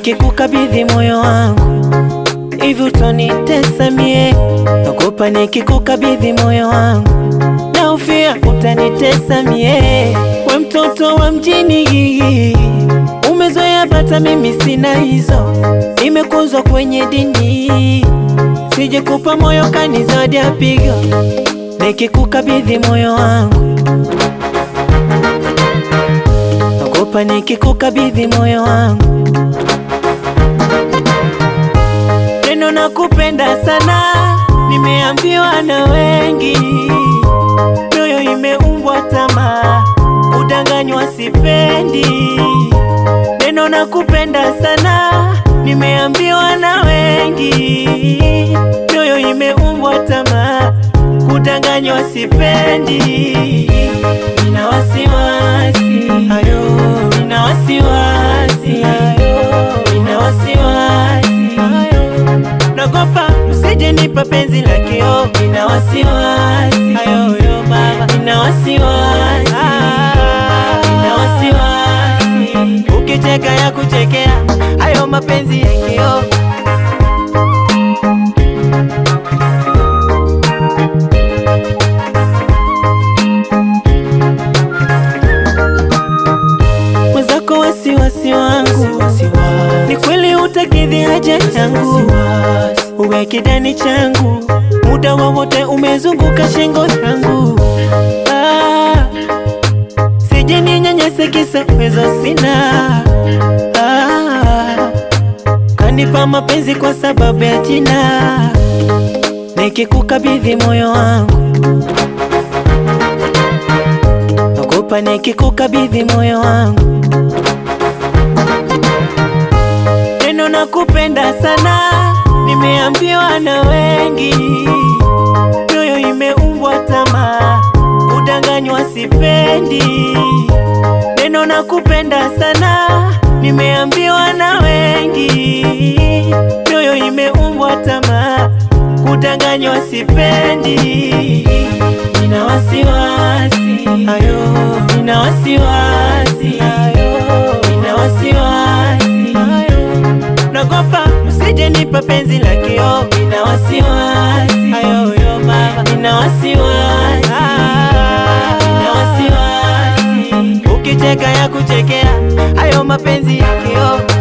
nikikukabidhi moyo wangu hivi utanitesa mie, naogopa nikikukabidhi moyo wangu naufia utanitesa mie. We mtoto wa mjini, umezoea bata, mimi sina hizo, nimekuzwa kwenye dini, sije kupa moyo kani zawadi ya pigo, nikikukabidhi moyo wangu naogopa nikikukabidhi moyo wangu neno nakupenda sana, nimeambiwa na wengi, mioyo imeumbwa tamaa, udanganywa sipendi. Neno nakupenda sana, nimeambiwa na wengi, mioyo imeumbwa tamaa, kudanganywa sipendi. Nina wasiwasi ayo, nina wasiwasi ayo, nina wasiwasi ayo nagopa usije nipa penzi la kio, nina wasiwasi ayoyo baba, nina wasiwasi nina wasiwasi ukicheka ya kuchekea hayo mapenzi ya kio mwenzako wasiwasi wangu ni kweli utakidhi haja yangu uwe kidani changu muda wowote umezunguka shingo yangu ah, sije ninyanyase kisa uwezo sina ah, kanipa mapenzi kwa sababu ya jina nikikukabidhi moyo wangu naogopa nikikukabidhi moyo wangu neno nakupenda sana, nimeambiwa na wengi, mioyo imeumbwa tamaa, udanganywa sipendi. Neno nakupenda sana, nimeambiwa na wengi, mioyo imeumbwa tamaa, kudanganywa sipendi. Nina wasiwasi ayo, nina wasiwasi ayo, nina wasiwasi ayo nagopa usije nipa penzi la kio, nina wasiwasi ayoyo baba, nina wasiwasi nina wasiwasi ukicheka ya kuchekea hayo mapenzi ya kio